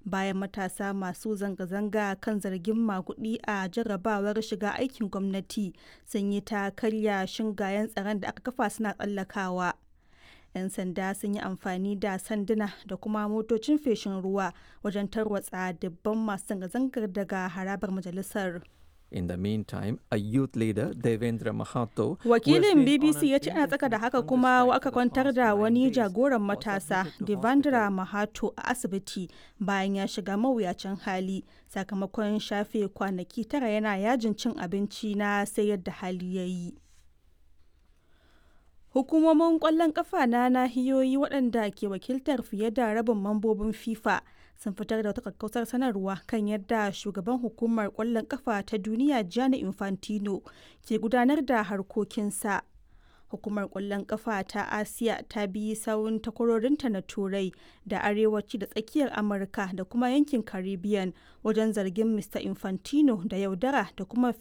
bayan matasa masu zanga-zanga kan zargin maguɗi a jarrabawar shiga aikin gwamnati sun yi ta karya shingayen tsaron da aka kafa suna tsallakawa. 'Yan sanda sun yi amfani da sanduna da kuma motocin feshin ruwa wajen tarwatsa dubban masu zanga-zangar daga harabar majalisar. In the meantime, a youth leader, Devendra Mahato, Wakilin BBC ya ce ana tsaka da haka kuma aka kwantar da wani jagoran matasa, Devendra Mahato, a asibiti bayan ya shiga mawuyacin hali sakamakon shafe kwanaki tara yana yajin cin abinci na sai yadda hali ya yi. Hukumomin ƙwallon ƙafa na nahiyoyi waɗanda ke wakiltar fiye da rabin mambobin FIFA sun fitar da wata kakkausar sanarwa kan yadda shugaban hukumar ƙwallon ƙafa ta duniya Gianni Infantino ke gudanar da harkokinsa. Hukumar ƙwallon ƙafa ta Asiya ta bi sawun takwarorinta na Turai da Arewaci da Tsakiyar Amurka da kuma yankin Caribbean wajen zargin Mr. Infantino da yaudara da kuma